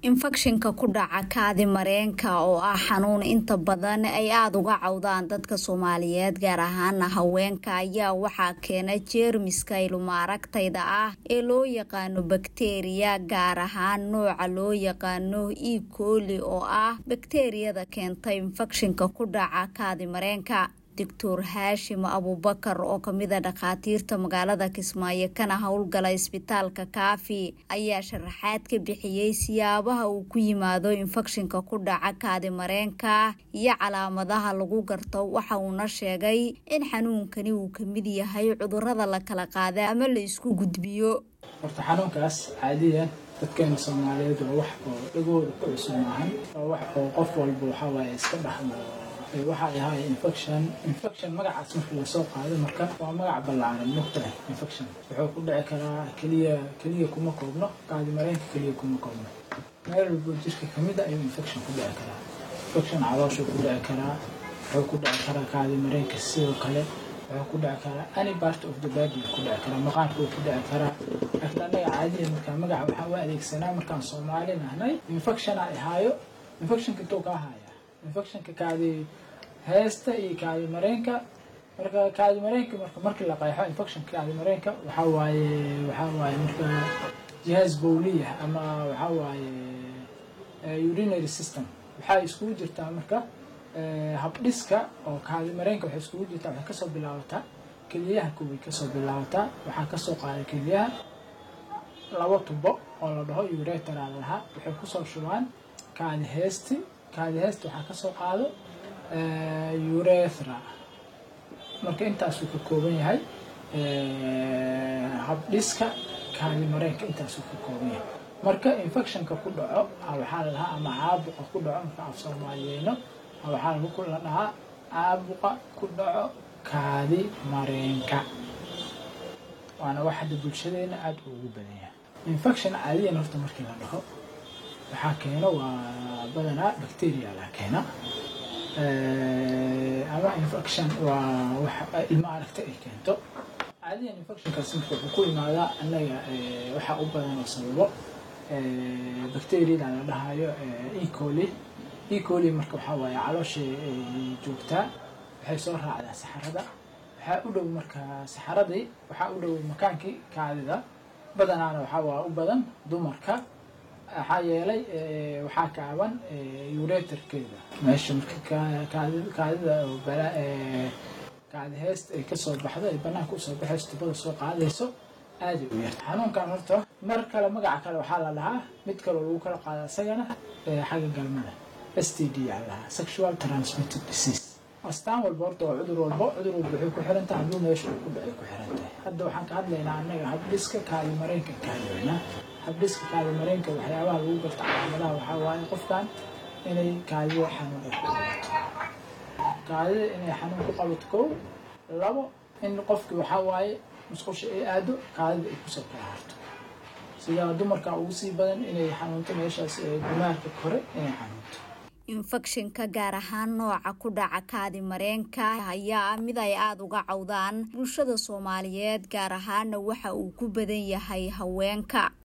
infekshinka ku dhaca kaadi mareenka oo ah xanuun inta badan ay aada uga cawdaan dadka soomaaliyeed gaar ahaana haweenka ayaa waxaa keena jeermiska ilmaaragtayda ah ee loo yaqaano bakteriya gaar ahaan nooca loo yaqaano e coli oo ah bakteriyada keenta infekshinka ku dhaca kaadi mareenka doctor haashim abubakar oo kamida dhakhaatiirta magaalada kismaayo kana howlgala isbitaalka kaafi ayaa sharaxaad ka bixiyey siyaabaha uu ku yimaado infekshinka ku dhaca kaadi mareenka iyo calaamadaha lagu garto waxa uuna sheegay in xanuunkani uu kamid yahay cudurada la kala qaada ama la isku gudbiyo horta xanuunkaas caadiyan dadkeena soomaaliyeed waa wax oo dhagooda ku cusub maahan waa wax oo qof walba waxawaaye iska dhaxmo waxa ay ahaay infection infection magacaas marka lasoo qaado marka waa magac ballaaran mugtahay infection wuxuu ku dhici karaa keliya keliya kuma koobno kaadi mareenka keliya kuma koobno meel walbo jirka kamid a ayuu infection ku dhici karaa infection calooshuu ku dhici karaa wuxuu ku dhici karaa kaadi mareenka sidoo kale wuxuu ku dhici karaa any part of the body ku dhici karaa maqaarka uu ku dhici karaa laakiin annaga caadiya markaa magaca waxaa u adeegsanaa markaan soomaali nahnay infection ay ahaayo infectionka intuu ka ahaya infectionka kaadi heesta iyo kaadi mareenka marka kaadi mareenka marka markii la qeexo infectionka kaadi mareenka waxaa waaye waxaa waaye marka jihaaz bowliya ama waxaa waaye urinary system waxaa iskugu jirtaa marka habdhiska oo kaadi mareenka waxay iskugu jirtaa waxay kasoo bilaabataa keliyaha kuway kasoo bilaabataa waxaa kasoo qaada keliyaha laba tubo oo la dhaho uretera la lahaa waxay kusoo shubaan kaadi heesti kaadi heesta waxaa kasoo qaado urethra marka intaasuu ka kooban yahay habdhiska kaadi mareenka intaasuu ka kooban yahay marka infectionka ku dhaco waxaa la dhahaa ama caabuqa ku dhaco marka af soomaaliyeyno waxaa lagu la dhahaa caabuqa ku dhaco kaadi mareenka waana wax hadda bulshadeena aada ugu badan yahay infection caadiyan horta markii la dhaho waxaa keeno waa badanaa bacteria la keena ama infection waa wax ilmo aragta ay keento caadiyan infectionkaas marka wuxuu ku imaadaa annaga waxaa u badan oo sababo bacteriada la dhahayo ecoli ecoli marka waxaa waaye caloosha joogtaa waxay soo raacdaa saxarada waxaa u dhow marka saxaradii waxaa u dhow makaankii kaadida badanaana waxaa waa u badan dumarka waxaa yeelay waxaa kaaban ureterkeeda meesha marka kaadida kaadi heesta ay kasoo baxdo ay banaanka usoo baxayso tubada soo qaadayso aaday u yarta xanuunkan horta mar kale magaca kale waxaa la dhahaa mid kaloo lagu kala qaada isagana xagga galmada s t d aa lahaa sexual transmitted disease astaan walba horta waa cudur walbo cudur walba waxay ku xiran tahay hadduu meesha uu ku dhacay ku xiran tahay hadda waxaan ka hadlaynaa annaga habdhiska kaadi mareenka ka hadlaynaa habdhiska kaadi mareenka waxyaabaha lagu garta calaamadaha waxaa waaye qofkan inay kaadida xanuun ay ku qabato kaadida inay xanuun ku qabato kow labo in qofkii waxaa waaye musqusha ay aado kaadida ay kusoo kala harto sidaa dumarka ugu sii badan inay xanuunto meeshaas gumaarka kore inay xanuunto infekshinka gaar ahaan nooca ku dhaca kaadi mareenka ayaa ah mid ay aada uga cawdaan bulshada soomaaliyeed gaar ahaana waxa uu ku badan yahay haweenka